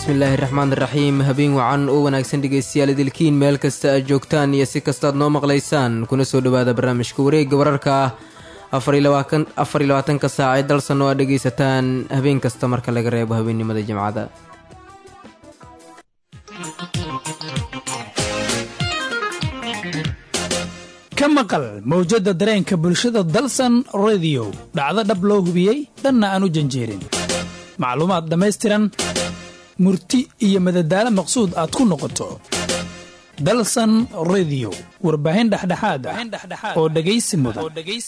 bismillaahi raxmaan raxiim habeen wacan oo wanaagsan dhegeystayaal idilkiin meel kasta aad joogtaan iyo si kastaad noo maqlaysaan kuna soo dhowaada barnaamijka wareegga wararka ah afar iyo labaatanka saac ee dalsan oo aad dhegaysataan habeen kasta marka laga reebo habeennimada jimcada ka maqal mawjadda dareenka bulshada dalsan rediyo dhacdo dhab loo hubiyey dhanna aan u janjeerin macluumaad dhammaystiran murti iyo madadaalo maqsuud aad ku noqoto dalsan rediyo warbaahin dhexdhexaad ah oo dhegaysi mudan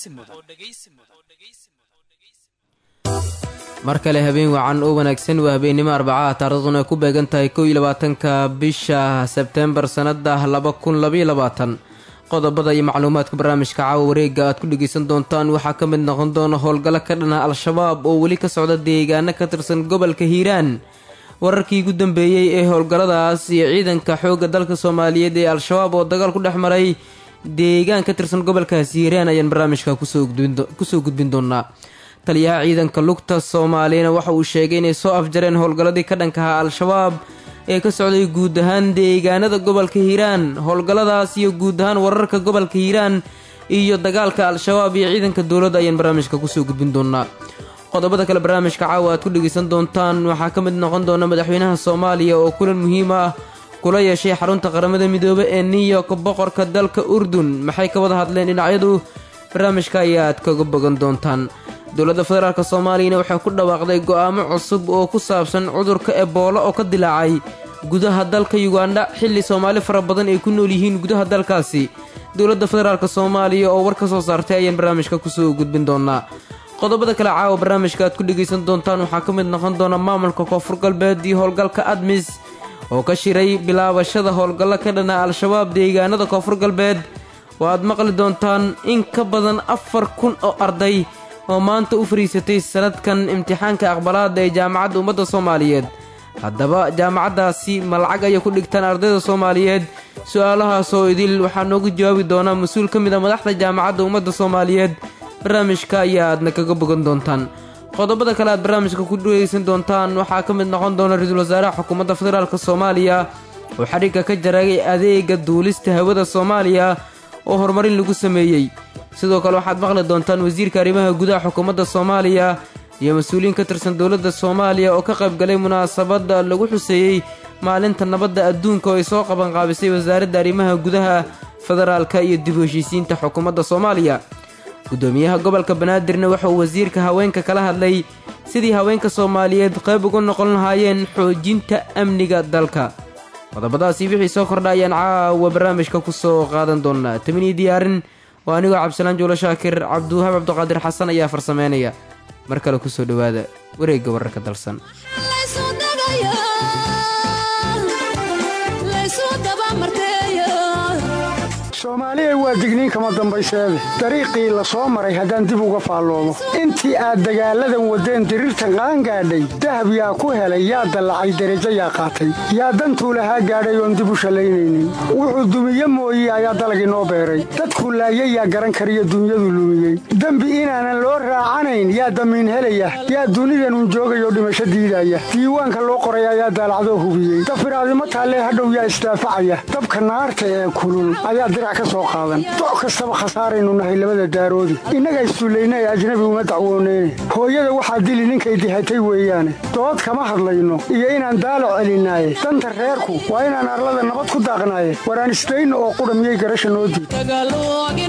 mar kale habeen wacan oo wanaagsan waa habeennimo arbacaha taariikhduna ay ku beegan tahay kow iyo labaatanka bisha sebteembar sannada laba kun labaiyo labaatan qodobada iyo macluumaadka barnaamijka caawa wareegga aad ku dhegaysan doontaan waxaa ka mid noqon doona howlgallo ka dhana al-shabaab oo weli ka socda deegaano ka tirsan gobolka hiiraan wararkii ugu dambeeyey ee howlgalladaas iyo ciidanka xoogga dalka soomaaliyeed ee al-shabaab oo dagaal ku dhex maray deegaan ka tirsan gobolkaasi hiiraan ayaan barnaamijka kusoo gudbin doonaa taliyaha ciidanka lugta soomaaliyana waxa uu sheegay inay soo afjareen howlgalladii ka dhankaha al-shabaab ee ka socday guud ahaan deegaanada gobolka hiiraan howlgalladaas iyo guud ahaan wararka gobolka hiiraan iyo dagaalka al-shabaab iyo ciidanka dowladda ayaan barnaamijka kusoo gudbin doonaa qodobada kale barnaamijka caawa aad ku dhegaysan doontaan waxaa ka mid noqon doona madaxweynaha soomaaliya oo kulan muhiim ah kula yeeshay xarunta qaramada midoobe ee new york boqorka dalka urdun maxay ka wada hadleen dhinacyadu barnaamijka ayaa aad kaga bogan doontaan dowladda federaalk soomaaliyana waxay ku dhawaaqday go'aamo cusub oo ku saabsan cudurka eboolo oo ka dilaacay gudaha dalka yugandha xilli soomaali fara badan ay ku nool yihiin gudaha dalkaasi dowladda federaalk soomaaliya oo war ka soo saartay ayaan barnaamijka kusoo gudbin doonaa qodobada kale caawa barnaamijka aad ku dhegaysan doontaan waxaa ka mid noqon doona maamulka koonfur galbeed iyo howlgalka admis oo ka shiray bilaabashada howlgallo ka dhana al-shabaab deegaanada koonfur galbeed oo aad maqli doontaan in ka badan afar kun oo arday oo maanta u fariisatay sanadkan imtixaanka aqbalaada ee jaamacadda ummadda soomaaliyeed haddaba jaamacaddaasi ma lacag ayay ku dhigtaan ardayda soomaaliyeed su-aalahaasoo idil waxaa noogu jawaabi doonaa mas-uul ka mid a madaxda jaamacadda ummadda soomaaliyeed barnaamijka ayaa aadna kaga bogan doontaan qodobada kale aad barnaamijka ku dhegaysan doontaan waxaa ka mid noqon doona ra-iisul wasaaraha xukuumadda federaalk soomaaliya oo xadhigga ka jaragay adeega duulista hawada soomaaliya oo horumarin lagu sameeyey sidoo kale waxaad maqli doontaan wasiirka arrimaha gudaha xukuumadda soomaaliya iyo mas-uuliyiin ka tirsan dowladda soomaaliya oo ka qaybgalay munaasabadda lagu xuseeyey maalinta nabadda adduunka oo ay soo qabanqaabisay wasaaradda arrimaha gudaha federaalka iyo dib u heshiisiinta xukuumadda soomaaliya gudoomiyaha gobolka banaadirna waxa uu wasiirka haweenka kala hadlay sidii haweenka soomaaliyeed qayb uga noqon lahaayeen xoojinta amniga dalka qodobadaasi wixii soo kordha ayaan caawa barnaamijka ku soo qaadan doonaa taminiyo diyaarin waa anigoo cabdisalaan juulo shaakir cabdiwahaab cabdiqaadir xasan ayaa farsameynaya mar kale kusoo dhowaada wareegga wararka dalsan soomaaliya waa digniin kama dambayseede dariiqii la soo maray haddaan dib uga faalloomo intii aad dagaalladan waddeen diriirtan qaangaadhay dahab yaa ku helay yaa dallacay derajo yaa qaatay yaa dantuu lahaa gaadhay oon dib u shallaynaynin wuxuu dumiye mooye ayaa dalagii noo beeray dadkuu laayay yaa garan kariyo dunyadu lumiyey dembi inaanan loo raacanayn yaa damiin helaya yaa dunidanun joogayoo dhimasho diidaya diiwaanka loo qoray ayaa daalacdoo hubiyey dafiraadimo taallee hadhow yaa isdaafacaya dabka naarta ee kulul ayaa dirac doc kastaba khasaaraynu nahay labada daaroodi innaga issullayna ee ajnabi uma dacwooneyne hooyada waxaa dili ninkay dihatay weeyaane dood kama hadlayno iyo inaan daalo celinaaye danta reerku waa inaan arlada nabad ku daaqnaaye waraan isdayno oo qudha miyay garasha noo diid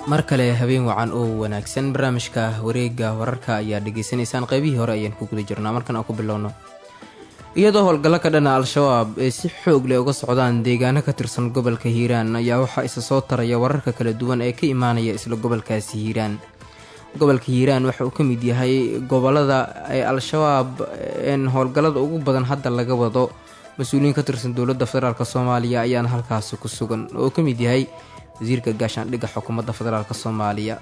mar kale habeen wacan oo wanaagsan barnaamijka wareega wararka ayaa dhegaysanaysaan qaybihii hore ayaan ku guda jirnaa markan aan ku bilowno iyadoo howlgallo ka dhana al-shabaab ee si xoog leh uga socdaan deegaano ka tirsan gobolka hiiraan ayaa waxaa isa soo taraya wararka kala duwan ee ka imaanaya isla gobolkaasi hiiraan gobolka hiiraan waxa uu ka mid yahay gobolada ee al-shabaab een howlgallada ugu badan hadda laga wado mas-uuliyiin ka tirsan dowladda federaalk soomaaliya ayaana halkaasi ku sugan oo ka mid yahay wasiirka gaashaandhigga xukuumadda federaalk soomaaliya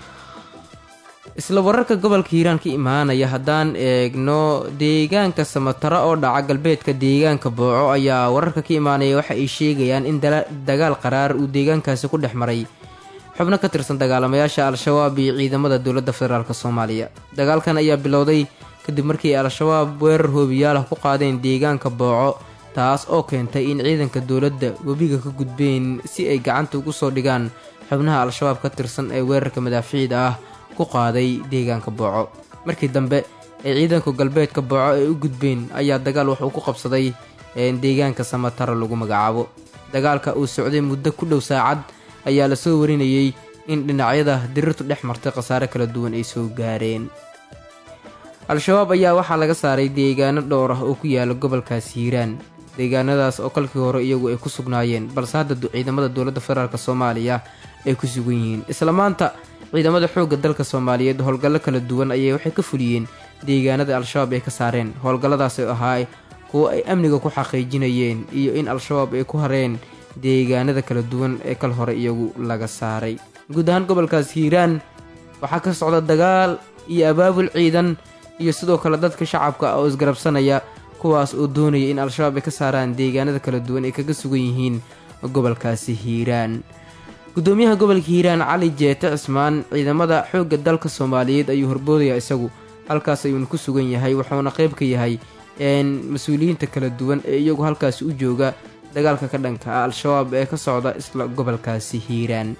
isla wararka gobolka hiiraan ka imaanaya haddaan eegno deegaanka samatara oo dhaca galbeedka deegaanka booco ayaa wararka ka imaanaya waxa ay sheegayaan in dagaal qaraar uu deegaankaasi ku dhex maray xubno ka tirsan dagaalamayaasha al-shabaab iyo ciidamada dowladda federaalk soomaaliya dagaalkan ayaa bilowday kadib markii al-shabaab weerar hoobiyaalah ku qaadeen deegaanka booco taas oo keentay in ciidanka dowladda webiga ka gudbeen si ay gacanta ugu soo dhigaan xubnaha al-shabaab ka tirsan ee weerarka madaafiicda ah ku qaaday deegaanka booco markii dambe ee ciidanku galbeedka booco ay u gudbeen ayaa dagaal wuxuu ku qabsaday deegaanka samatara lagu magacaabo dagaalka uu socday muddo ku dhow saacad ayaa lasoo warinayey in dhinacyada dirirtu dhex martay khasaare kala duwan ay soo gaareen al-shabaab ayaa waxaa laga saaray deegaano dhowr ah oo ku yaala gobolkaasi hiiraan deegaanadaas oo kalkii hore iyagu ay ku sugnaayeen balse hadda ciidamada dowladda federaalk soomaaliya ay ku sugan yihiin isla maanta ciidamada xoogga dalka soomaaliyeed howlgallo kala duwan ayay waxay ka fuliyeen deegaanada al-shabaab ay ka saareen howlgalladaas oo ahaa kuwo ay amniga ku xaqiijinayeen iyo in al-shabaab ay ku hareen deegaanada kala duwan ee kal hore iyagu laga saaray guud ahaan gobolkaas hiiraan waxaa ka socda dagaal iyo abaabul ciidan iyo sidoo kale dadka shacabka oo isgarabsanaya kuwaas oo doonaya in al-shabaab ay ka saaraan deegaanada kala duwan ay kaga sugan yihiin gobolkaasi hiiraan gudoomiyaha gobolka hiiraan cali jeete cismaan ciidamada xoogga dalka soomaaliyeed ayuu horboodayaa isagu halkaas ayuuna ku sugan yahay wuxuuna qayb ka yahay mas-uuliyiinta kala duwan ee iyagu halkaasi u jooga dagaalka ka dhanka ah al-shabaab ee ka socda isla gobolkaasi hiiraan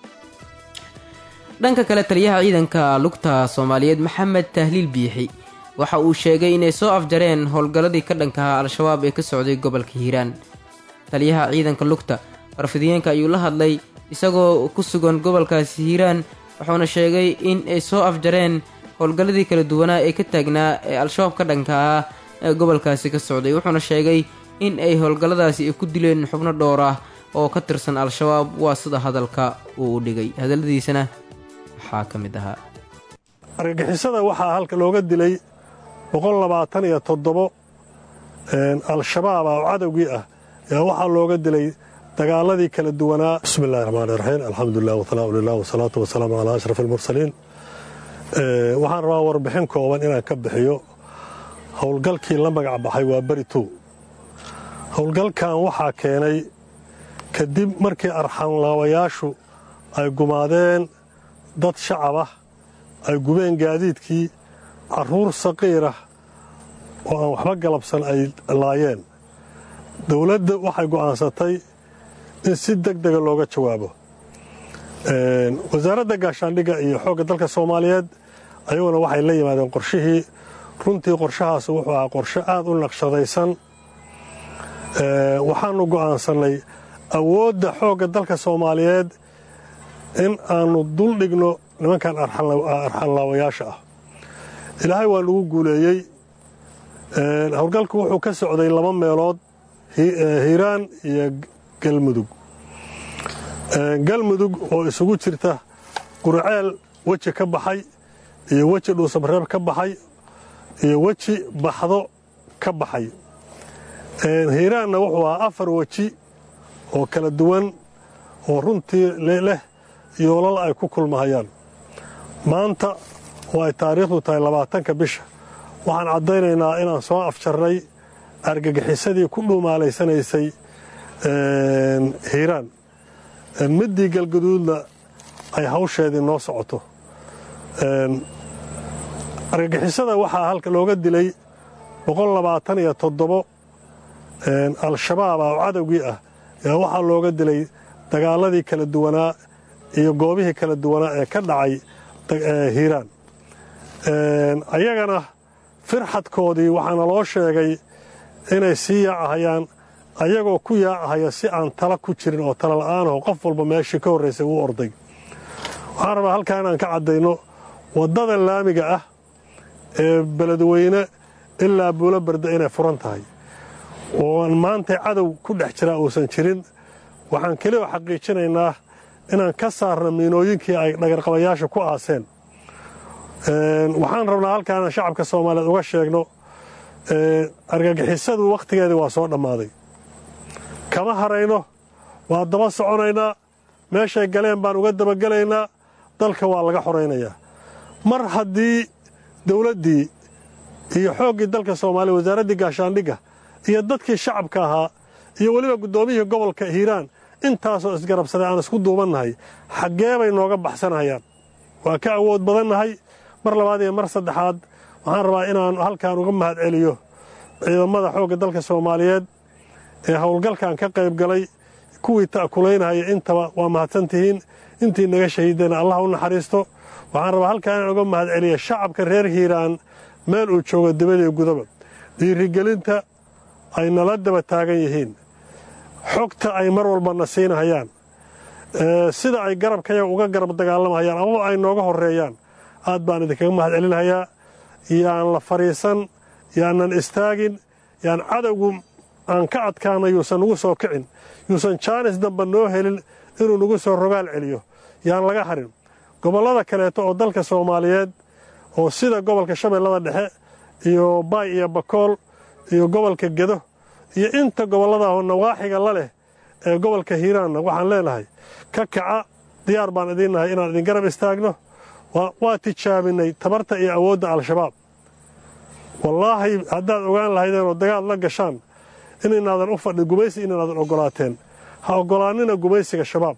dhanka kale taliyaha ciidanka lugta soomaaliyeed maxamed tahliil biixi waxa uu sheegay inay soo afjareen howlgalladii ka dhankaha al-shabaab ee ka socday gobolka hiiraan taliyaha ciidanka lugta warfidiyeenka ayuu la hadlay isagoo ku sugan gobolkaasi hiiraan wuxuuna sheegay in ay soo afjareen howlgalladii kala duwanaa ee ka taagnaa ee al-shabaab ka dhankaha ee gobolkaasi ka socday wuxuuna sheegay in ay howlgalladaasi ay ku dileen xubno dhowr ah oo ka tirsan al-shabaab waa sida hadalka uu u dhigay hadalladiisana waxaa ka mid ahaa argagixisada waxaa halka looga dilay boqollabaataniyo toddobo al-shabaab ah oo cadowgii ah ayaa waxaa looga dilay dagaaladii kala duwanaa bismi illahi raxmaan iraxiim alxamdulilah wasalaamu lilah wasalaatu wasalaamu calaa ashraf almursaliin waxaan rabaa warbixin kooban inaan ka bixiyo howlgalkii la magac baxay waa beri tow howlgalkan waxaa keenay kadib markii arxanlaawayaashu ay gumaadeen dad shacab ah ay gubeen gaadiidkii carruur saqiirah oo aan waxba galabsan ay laayeen dowladda waxay go'aansatay in si deg dega looga jawaabo wasaaradda gaashaandhigga iyo xoogga dalka soomaaliyeed ayaguna waxay la yimaadeen qorshihii runtii qorshahaas wuxuu ahaa qorshe aad u naqshadaysan waxaannu go'aansannay awoodda xoogga dalka soomaaliyeed in aannu dul dhigno nimankan arxanlaawayaasha ah ilaahay waa lagu guuleeyey howlgalku wuxuu ka socday laba meelood hiiraan iyo galmudug galmudug oo isugu jirta qurceel weji ka baxay iyo weji dhuusabreeb ka baxay iyo weji baxdo ka baxay hiiraanna wuxuu ahaa afar weji oo kala duwan oo runtii leh yoolal ay ku kulmahayaan maanta oo ay taariikhdu tahay labaatanka bisha waxaan caddaynaynaa inaan soo afjarnay argagixisadii ku dhuumaalaysanaysay hiiraan middii galgaduudna ay hawsheedii noo socoto argagixisada waxaa halka looga dilay boqollabaataniyo toddobo al-shabaab ah oo cadowgii ah ayaa waxaa looga dilay dagaaladii kala duwanaa iyo goobihii kala duwanaa ee ka dhacay hiiraan ayagana firxadkoodii waxaana loo sheegay inay sii yaacahayaan ayagoo ku yaacahaya si aan tala ku jirin oo tala la'aanaho qof walba meeshii ka horraysay uu orday waxaan rabaa halkaa inaan ka caddayno waddada laamiga ah ee beledweyne ilaa buulo barda inay furan tahay oo maanta cadow ku dhex jiraa uusan jirin waxaan keliya xaqiijinaynaa inaan ka saarno miinooyinkii ay dhagarqabayaasha ku aaseen waxaan rabnaa halkaa inaan shacabka soomaaliyeed uga sheegno argagixisadu wakhtigeedii waa soo dhammaaday kama harayno waa daba soconaynaa meeshay galeen baan uga dabagelaynaa dalka waa laga xoraynayaa mar haddii dawladdii iyo xooggii dalka soomaaliya wasaaraddii gaashaandhigga iyo dadkii shacabka ahaa iyo weliba guddoomiyihii gobolka hiiraan intaasoo isgarabsaday aan isku duubannahay xaggee bay nooga baxsanayaan waa ka awood badannahay mar labaad iyo mar saddexaad waxaan rabaa inaan halkaan uga mahad celiyo ciidamada xoogga dalka soomaaliyeed ee howlgalkan ka qayb galay kuwii ta'kulaynahaya intaba waa mahadsantihiin intii naga shahiidayna allah u naxariisto waxaan rabaa halkaan inaan uga mahad celiya shacabka reer hiiraan meel uu joogo dibadii gudaba dhiirigelinta ay nala daba taagan yihiin xogta ay mar walbana siinahayaan sida ay garabkayaga uga garab dagaalamahayaan amaba ay nooga horreeyaan aad baan idinkaga mahad celinahayaa yaan la fadhiisan yaanan istaagin yaan cadowgu aan ka adkaana yuusan nugu soo kicin yuusan jaanis damba noo helin inuu nagu soo rogaal celiyo yaan laga harin gobollada kaleeto oo dalka soomaaliyeed oo sida gobolka shabeellada dhexe iyo baay iyo bakool iyo gobolka gedo iyo inta gobolladaahoo nawaaxiga la leh ee gobolka hiiraanna waxaan leenahay ka kaca diyaar baan idiin nahay inaan idin garab istaagno waa tijaabinay tabarta iyo awoodda al-shabaab wallaahi haddaad ogaan lahaydeen oo dagaal la gashaan inaynaadan u fadhin gumaysi inaynaadan oggolaateen ha oggolaannina gumaysiga shabaab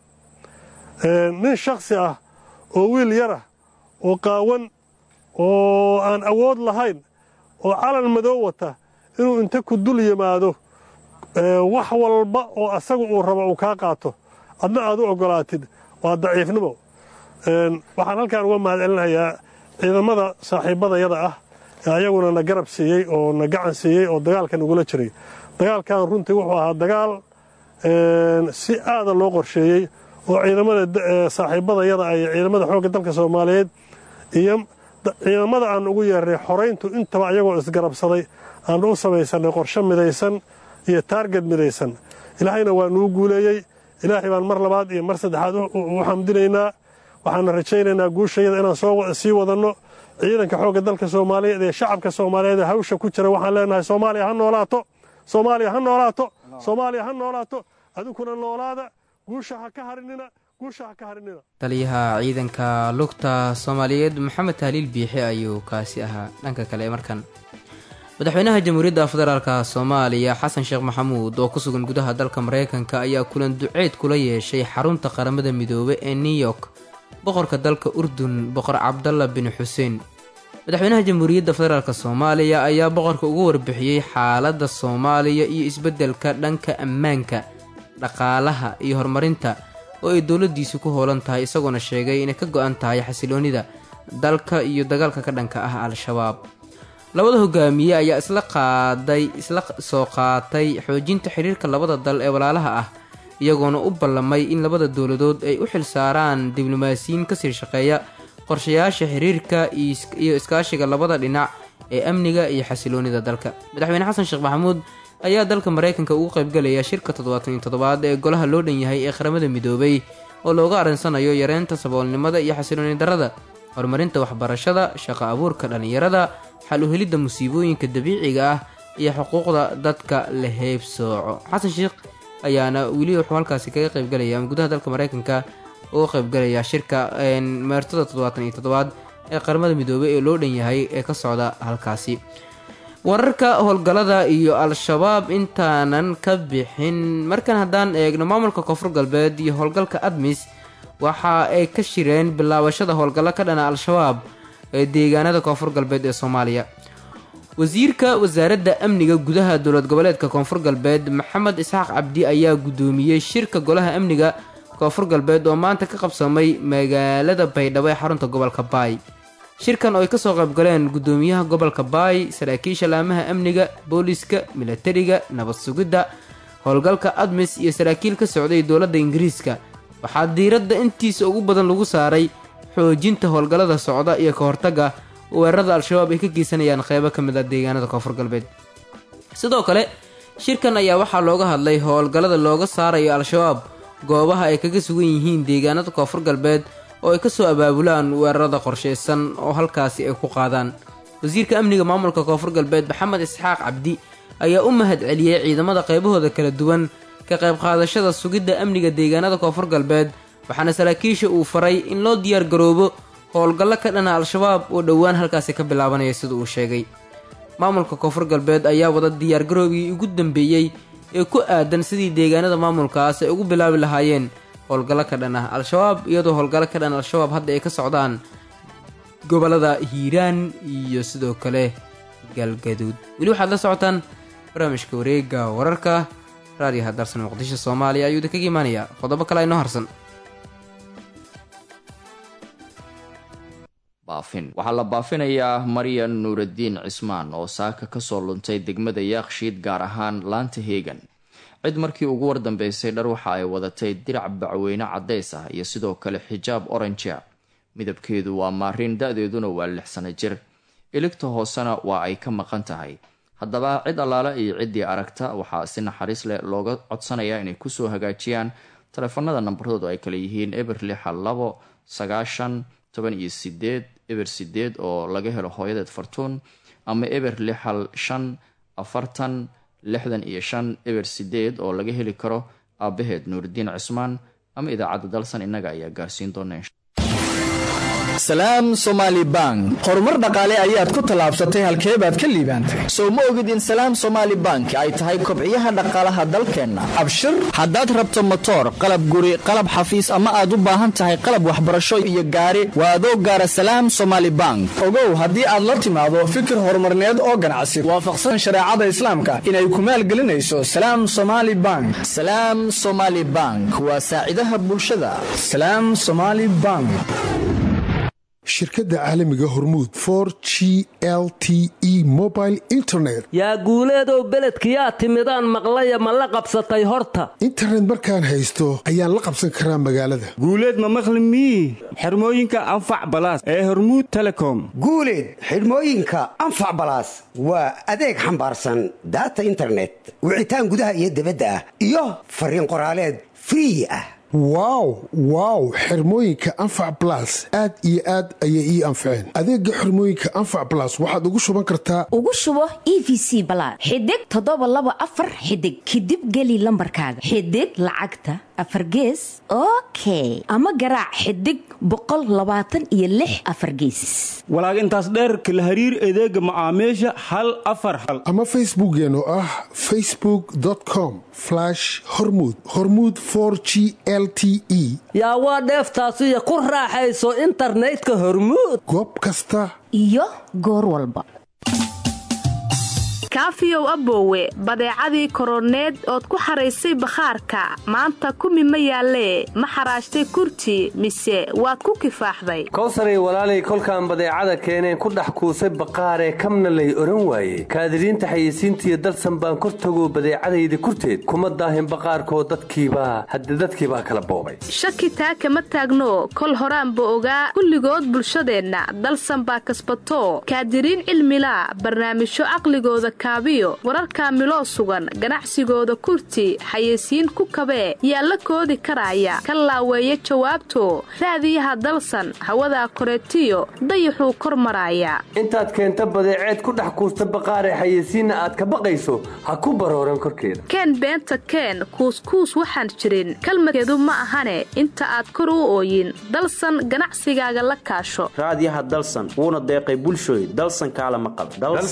nin shakhsi ah oo wiil yarah oo qaawan oo aan awood lahayn oo calan madow wata inuu inta ku dul yimaado wax walba oo asagu uu rabo uu kaa qaato adna aad u oggolaatid waa daciifnimo waxaan halkaan uga mahad celinayaa ciidamada saaxiibbadayada ah ee ayaguna na garab siiyey oo na gacan siiyey oo dagaalka nagula jiray dagaalkan runtii wuxuu ahaa dagaal si aada loo qorsheeyey oo ciidamada saaxiibbadayada ay ciidamada xoogga dalka soomaaliyeed iyo ciidamada aan ugu yeernay xorayntu intaba ayagoo isgarabsaday aanu u samaysanay qorshe midaysan iyo taarged midaysan ilaahayna waa nuu guuleeyey ilaahay baan mar labaad iyo mar saddexaad u xamdinaynaa waxaana rajaynaynaa guushayada inaan sii wadanno ciidanka xoogga dalka soomaaliyeed ee shacabka soomaaliyeed ee hawsha ku jira waxaan leenahay soomaaliya ha noolaato soomaaliya ha noolaato soomaaliya ha noolaato adinkuna noolaada guusha ha ka harinina guusha ha ka harinina taliyaha ciidanka lugta soomaaliyeed maxamed tahliil biixi ayuu kaasi ahaa dhanka kale markan madaxweynaha jamhuuriyadda federaalk soomaaliya xasan sheekh maxamuud oo ku sugan gudaha dalka mareykanka ayaa kulan duceed kula yeeshay xarunta qaramada midoobe ee new york boqorka dalka urdun boqor cabdalla bin xuseen madaxweynaha jamhuuriyadda federaalk soomaaliya ayaa boqorka ugu warbixiyey xaaladda soomaaliya iyo isbeddelka dhanka ammaanka dhaqaalaha iyo horumarinta oo ay dowladdiisu ku hoolan tahay isagoona sheegay inay ka go-an tahay xasiloonnida dalka iyo dagaalka ka dhanka ah al-shabaab labada hogaamiye ayaa isla qaaday isla soo qaatay xoojinta xiriirka labada dal ee walaalaha ah iyagoona u ballamay in labada dowladood ay u xilsaaraan diblomaasiyiin kasii shaqeeya qorshayaasha xiriirka iyo iskaashiga labada dhinac ee amniga iyo xasiloonida dalka madaxweyne xasan sheekh maxamuud ayaa dalka mareykanka ugu qaybgalaya shirka toddobaatan iyo toddobaad ee golaha loo dhan yahay ee qaramada midoobay oo looga arinsanayo yareynta saboolnimada iyo xasilooni darrada horumarinta waxbarashada shaqo abuurka dhallinyarada xal u helidda musiibooyinka dabiiciga ah iyo xuquuqda dadka la heybsooco xasan sheekh ayaana weli wuxuu halkaasi kaga qaybgalaya ama gudaha dalka mareykanka uga qaybgalaya shirka meertada toddobaatan iyo toddobaad ee qaramada midoobey ee loo dhan yahay ee ka socda halkaasi wararka howlgallada iyo al-shabaab intaanan ka bixin markan haddaan eegno maamulka koonfur galbeed iyo howlgalka admis waxa ay ka shireen bilaabashada howlgallo ka dhana al-shabaab ee deegaanada koonfur galbeed ee soomaaliya wasiirka wasaaradda amniga gudaha dowlad goboleedka koonfur galbeed maxamed isxaaq cabdi ayaa guddoomiyey shirka golaha amniga koonfur galbeed oo maanta ka qabsamay magaalada baydhabo ee xarunta gobolka baay shirkan oo ay kasoo qaybgaleen guddoomiyaha gobolka baay saraakiisha laamaha amniga booliska milatariga nabad sugidda howlgalka admis iyo saraakiil ka socday dowladda ingiriiska waxaa diiradda intiisa ugu badan lagu saaray xoojinta howlgallada socda iyo ka hortagga weerarada al-shabaab ay ka geysanayaan qeybo ka mid ah deegaanada koonfur galbeed sidoo kale shirkan ayaa waxaa looga hadlay howlgallada looga saarayo al-shabaab goobaha ay kaga sugan yihiin deegaanada koonfur galbeed oo ay kasoo abaabulaan weerarada qorshaysan oo halkaasi ay ku qaadaan wasiirka amniga maamulka koonfur galbeed maxamed isxaaq cabdi ayaa u mahad celiyey ciidamada qaybahooda kala duwan ka qayb qaadashada sugidda amniga deegaanada koonfur galbeed waxaana saraakiisha uu faray in loo diyaar garoobo howlgallo ka dhana al-shabaab oo dhowaan halkaasi ka bilaabanaya sida uu sheegay maamulka koonfur galbeed ayaa wada diyaargaroobgii ugu dambeeyey ee ku aadan sidii deegaanada maamulkaas ay ugu bilaabi lahaayeen howlgallo ka dhan ah al-shabaab iyadoo howlgallo ka dhan al-shabaab hadda ay ka socdaan gobolada hiiraan iyo sidoo kale galgaduud weli waxaad la socotaan barnaamijka wareega wararka raadiyaha darsan muqdisho soomaaliya ayuu idinkaga imaanayaa qodobo kale aynoo harsan baafin waxaa la baafinayaa maryan nuuraddiin cismaan oo saaka kasoo luntay degmada yaakshiid gaar ahaan laanta heegan cid markii ugu wardambeysay dhar waxa ay wadatay dirac bacweyne caddays ah iyo sidoo kale xijaab oranjea midabkeedu waa maarin da-deeduna waa lix sano jir iligta hoosena waa ay ka maqan tahay haddaba cid allaale iyo ciddii aragta waxaa si naxariis leh looga codsanayaa inay kusoo hagaajiyaan taleefanada nambaradoodu ay kale yihiin eber lixa labo sagaashan toban iyo sideed eber sideed oo laga helo hooyadeed fartuun ama eber lixal shan afartan lixdan iyo shan eber sideed oo laga heli karo aabaheed nuuridiin cismaan ama idaacadda dalsan innaga ayaa gaarsiin doona salaam somaali bank horumar dhaqaale ayaad ku tallaabsatay halkee baad ka liibaantay sow ma ogid in salaam somaali bank ay tahay kobciyaha dhaqaalaha dalkeenna abshir haddaad rabto motoor qalab guri qalab xafiis ama aad u baahan tahay qalab waxbarasho iyo gaari waa adoo gaara salaam somaali bank ogow haddii aad la timaado fikir horumarneed oo ganacsi waafaqsan shareecada islaamka inay ku maalgelinayso salaam somaali bank salaam somaali bank waa saacidaha bulshada salaam somaali bank shirkadda caalamiga hormuud for g l t e mobile internet yaa guuleedow beledkiyaa timidaan maqlaya ma la qabsatay horta internet markaan haysto ayaan la qabsan karaa magaalada guuleed ma maqli mii xirmooyinka anfac balaas ee hormuud telecom guuleed xidhmooyinka anfac balaas waa adeeg xambaarsan daata internet wicitaan gudaha iyo dibadda ah iyo fariin qoraaleed free ah wow wow xirmooyinka anfac balas aad iyo aad ayay ii anfaceen adeega xirmooyinka anfac balas waxaad ugu shuban kartaa ugu shubo e v c balaad xidig toddoba laba afar xidig kadib geli lambarkaaga xidig lacagta afargees okay ama garaac xidig boqol labaatan iyo lix afargeesis walaag intaas dheerka la hariir adeega macaamiisha hal afar hal ama facebookeen oo ah facebook com hormud hormud g l t e yaa waa dheeftaasiyo ku raaxayso internetka hormuud goob kasta iyo goor walba kaafiyow aboowe badeecadii koroneed ood ku xaraysay bakhaarka maanta kumi ma yaallee ma xaraashtay kurti mise waad ku kifaaxday kowsaray walaalay kolkaan badeecada keeneen ku dhex kuusay baqaaree kamna lay odhan waaye kaadiriinta xayeysiintiiyo dalsan baan kor tago badeecadayda kurteed kuma daahin baqaarkoo dadkiibaa hadde dadkiibaa kala boobay shaki taa kama taagno kol horaanba ogaa kulligood bulshadeenna dalsan baa kasbato kaadiriin cilmilaa barnaamijyo caqligooda kaabiyo wararka miloo sugan ganacsigooda kurti xayeysiin ku kabee yaa la koodi karaaya ka laaweeya jawaabto raadiyaha dalsan hawadaa koreetiyo dayaxuu kor maraaya intaad keenta badeeceed ku dhex kuusta baqaaree xayeysiinna aad ka baqayso ha ku barooran korkeeda keen beenta keen kuuskuus waxaan jirin kalmadkeedu ma ahane inta aad kor u ooyin dalsan ganacsigaaga la kaasho raadiyaha dalsan wuuna deeqay bulshooy dalsan kaala maqal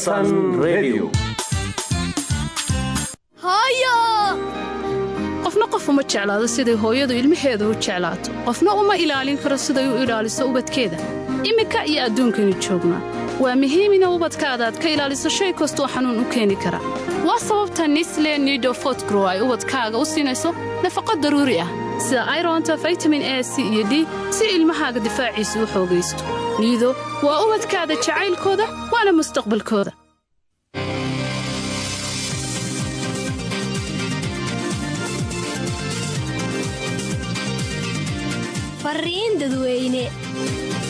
qofna qof uma jeclaado siday hooyadu ilmaheeda u jeclaato qofna uma ilaalin karo siday u ilaaliso ubadkeeda iminka iyo adduunkaynu joognaa waa muhiim ina ubadkaadaad ka ilaaliso shay kastoo xanuun u keeni kara waa sababta nisle nidofotgrow ay ubadkaaga u siinayso nafaqo daruuri ah sida aironta vitamin a c iyo d si ilmahaaga difaaciisa u xoogaysto niido waa ubadkaada jacaylkooda waana mustaqbalkooda fariin dadweyne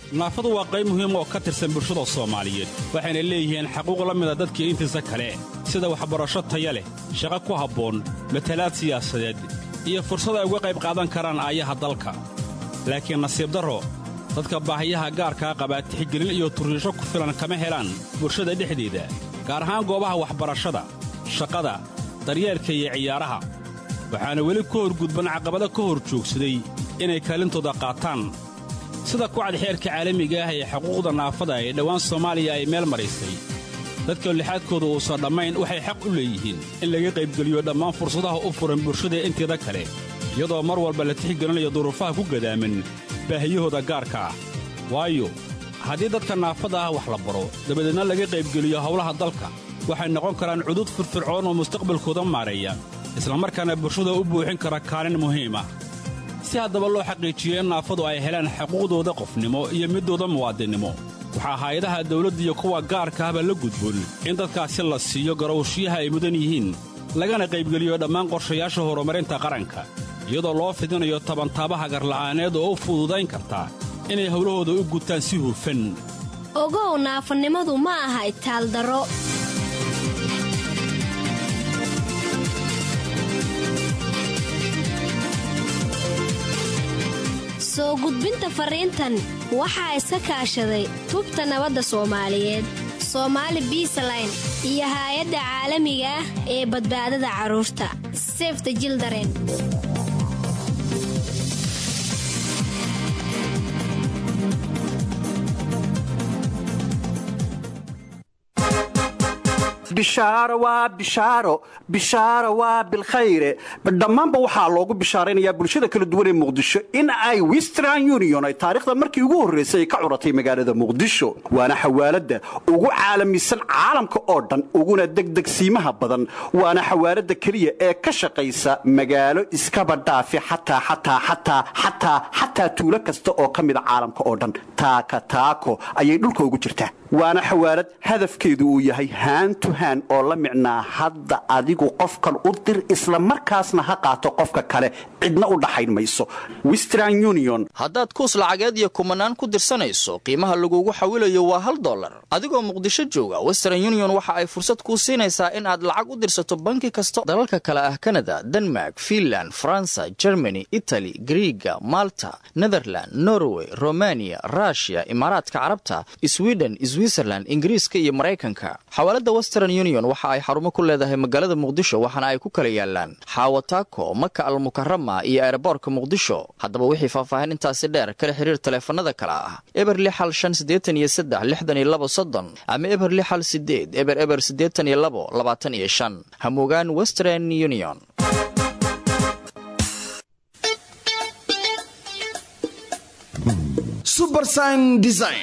naafadu waa qayb muhiim oo ka tirsan bulshada soomaaliyeed waxayna leeyihiin xaquuq la mida dadkii intiisa kale sida waxbarasho taya leh shaqo ku habboon matalaad siyaasadeed iyo fursad ay uga qayb qaadan karaan aayaha dalka laakiin nasiib darro dadka baahiyaha gaarkaa qabaa tixgelin iyo turriisho ku filan kama helaan bulshada dhexdeeda gaar ahaan goobaha waxbarashada shaqada daryeelka iyo ciyaaraha waxaana weli ku horgudban caqabado ka hor joogsaday inay kaalintooda qaataan sida kucad xeerka caalamiga ah ee xuquuqda naafada ee dhowaan soomaaliya ay meel maraysay dadka lixaadkooda uusan dhammayn waxay xaq u leeyihiin in laga qaybgeliyo dhammaan fursadaha u furan bulshada inteeda kale iyadoo mar walba la tixgelinayo duruufaha ku gadaaman baahiyahooda gaarka ah waayo haddii dadka naafada ah wax la baro dabadeedna laga qaybgeliyo howlaha dalka waxay noqon karaan cudud firfircoon oo mustaqbalkooda maareeya islamarkaana bulshada u buuxin kara kaalin muhiim ah si haddaba loo xaqiijiyo in naafadu ay helaan xuquuqdooda qofnimo iyo middooda muwaadinnimo waxaa hay-adaha dawladda iyo kuwa gaarka ahba la gudboon in dadkaasi la siiyo garowshiyaha ay mudan yihiin lagana qaybgeliyo dhammaan qorshayaasha horumarinta qaranka iyadoo loo fidinayo tabantaabaha garla'aaneed oo u fududayn karta inay howlahooda u gutaan si hufan ogow naafanimadu ma aha itaaldaro soo gudbinta fariintan waxaa iska kaashaday tubta nabadda soomaaliyeed soomaali biisaline iyo haay-adda caalamiga ah ee badbaadada carruurta sefta jildaren bishaaro waa bishaaro bishaaro waa bilkhayre dhammaanba waxaa loogu bishaaraynayaa bulshada kala duwan ee muqdisho in ay western union ay taariikhda markii ugu horraysay ay ka curatay magaalada muqdisho waana xawaaladda ugu caalamisan caalamka oo dhan uguna degdegsiimaha badan waana xawaaladda keliya ee ka shaqaysa magaalo iskaba dhaafi xataa xataa xataa xataa xataa tuulo kasta oo ka mida caalamka oo dhan taaka taako ayay dhulka ugu jirtaa waana xawaalad hadafkeedu uu yahay haantu haan oo la micnaa hadda adigu qofkan u dir isla markaasna ha qaato qofka kale cidna u dhaxayn mayso western union haddaad kuus lacageed iyo kumanaan ku dirsanayso qiimaha lagugu xawilayo waa hal dollar adigoo muqdisho jooga western union waxa ay fursad kuu siinaysaa in aad lacag u dirsato banki kasta dalalka kale ah kanada denmark finland faransa germany itali griiga malta netherland norway romaniya rushia imaaraadka carabta sweden switzerland ingiriiska iyo maraykanka xawaalada western union waxa ay xarumo ku leedahay magaalada muqdisho waxaana ay ku kala yaalaan xaawataako maka almukarama iyo eeraboorka muqdisho haddaba wixii faahfaahin intaasi dheer kala xiriir taleefanada kale ah eber lixal shan siddeetan iyo saddex lixdan iyo labo soddon ama eber lixal sideed eber eber siddeetan iyo labo labaatan iyo shan hamugaan western union subersign design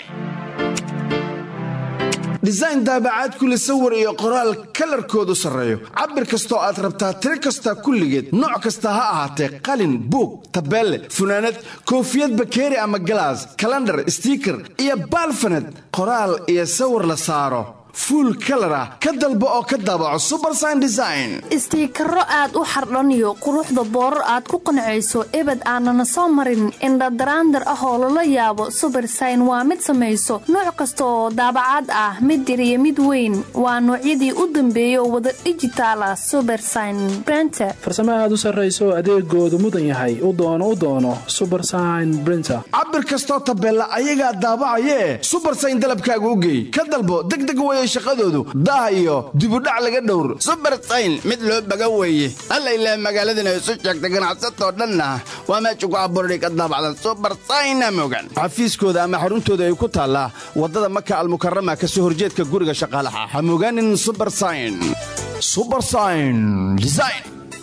design daabacaad kule sawir iyo qoraal kalarkoodu sarreeyo cabir kastoo aad rabtaa tiro kasta kulligeed nooc kasta ha ahaatee qalin buug tabeelle funaanad koofiyad bakeeri ama galaas kalandhar stiiker iyo baalfaned qoraal iyo sawir la saaro fuul kalar ah ka dalbo oo ka daabaco subersign design istiikaro aad u xardhaniyo quruxda boorar aad ku qancayso ebed aanana soo marin indhadaraandar ah oo lala yaabo subersign waa mid samayso nooc kasta oo daabacaad ah mid yar iyo mid weyn waa noocyadii u dambeeyay oo wada dhijitaal ah subersign brenter farsamo aad u sarrayso adeegoodu mudan yahay u doono u doono subersign brinter cabir kastoo tabeella ayagaa daabacayee subersign dalabkaaga u geey ka dalbo degdeg weye shaqadoodu daah iyo dibudhac laga dhowr subersayn mid loo baga weeye alla ilaah magaaladana isu sheegta ganacsatoo dhanna waa meesha ku abuurani ka daabacda subersayna mogan xafiiskooda ama xaruntooda ay ku taallaa waddada maka almukarama ka soo horjeedka guriga shaqaalaha ha mogaanin subersayn subersayn design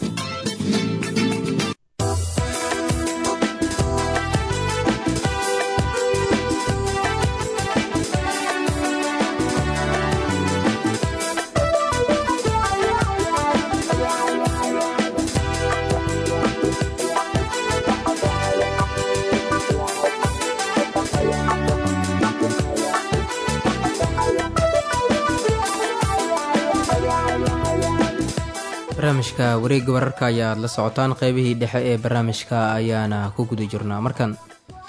barnaamijka wareegga wararka ayaad la socotaan qeybihii dhexe ee barnaamijka ayaana ku guda jirnaa markan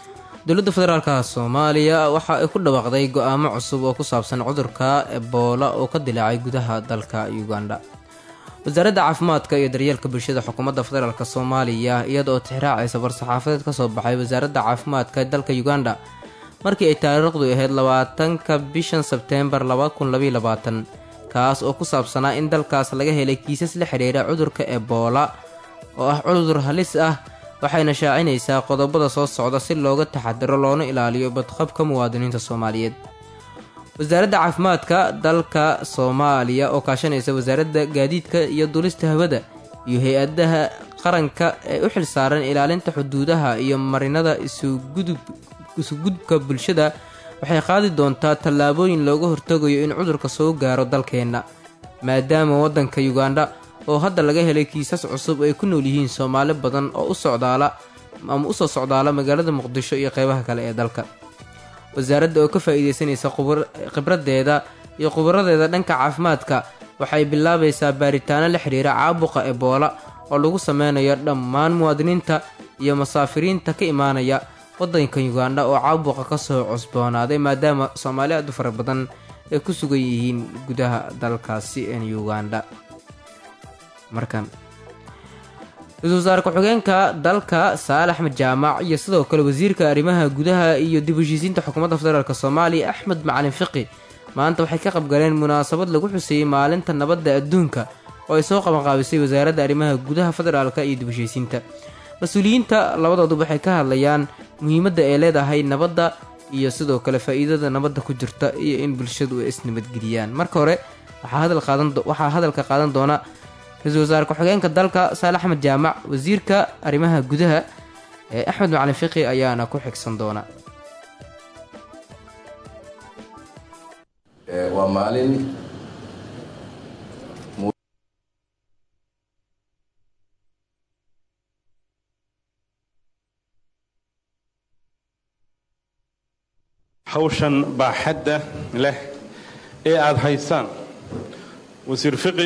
dowladda federaalka soomaaliya waxa ay ku dhawaaqday go-aamo cusub oo ku saabsan cudurka eboola oo ka dilaacay gudaha dalka uganda wasaaradda caafimaadka iyo daryeelka bulshada xukuumadda federaalk soomaaliya iyada oo tixraacaysa war-saxaafadeed ka soo baxay wasaaradda caafimaadka ee dalka uganda markii ay taariikhdu ahayd labaatanka bishan sebteembar kaas oo ku saabsanaa in dalkaas laga helay kiisas la xidhiira cudurka eboola oo ah cudur halis ah waxayna shaacinaysaa qodobada soo socda si looga taxadiro loona ilaaliyo badqabka muwaadiniinta soomaaliyeed wasaaradda caafimaadka dalka soomaaliya oo kaashanaysa wasaaradda gaadiidka iyo dulista hawada iyo hay-adaha qaranka ee u xilsaaran ilaalinta xuduudaha iyo marinada isugudubka bulshada waxay qaadi doontaa tallaabooyin looga hortagayo in cudurka soo gaaro dalkeenna maadaama waddanka uganda oo hadda laga helay kiisas cusub ay ku nool yihiin soomaali badan oo u socdaala ama usoo socdaala magaalada muqdisho iyo qeybaha kale ee dalka wasaaradda oo ka faa'iidaysanaysa khibraddeeda iyo khubaradeeda dhanka caafimaadka waxay bilaabaysaa baaritaano la xidhiira caabuqa eboola oo lagu sameynayo dhammaan muwaadiniinta iyo masaafiriinta ka imaanaya waddanka uganda oo caabuqa ka soo cusboonaaday maadaama soomaali aad u fara badan ay ku sugan yihiin gudaha dalkaasi ee uganda markan ra-iisul wasaare ku-xigeenka dalka saale axmed jaamac iyo sidoo kale wasiirka arrimaha gudaha iyo dib heshiisiinta xukuumadda federaalk soomaaliya axmed macalin fiqi maanta waxay ka qabgaleen munaasabad lagu xuseeyey maalinta nabadda adduunka oo ay soo qabanqaabisay wasaaradda arrimaha gudaha federaalk iyo dib heshiisiinta mas-uuliyiinta labadoodu waxay ka hadlayaan muhiimadda ay leedahay nabadda iyo sidoo kale faa-iidada nabadda ku jirta iyo in bulshadu ay isnabadgeliyaan marka hore waxaa hadalka qaadan doona ra-iisul wasaare ku-xigeenka dalka saale axmed jaamac wasiirka arrimaha gudaha ee axmed macalin fiqi ayaana ku xigsan doona waa maalin hawshan baaxadda leh ee aada haysaan wasiir fiqi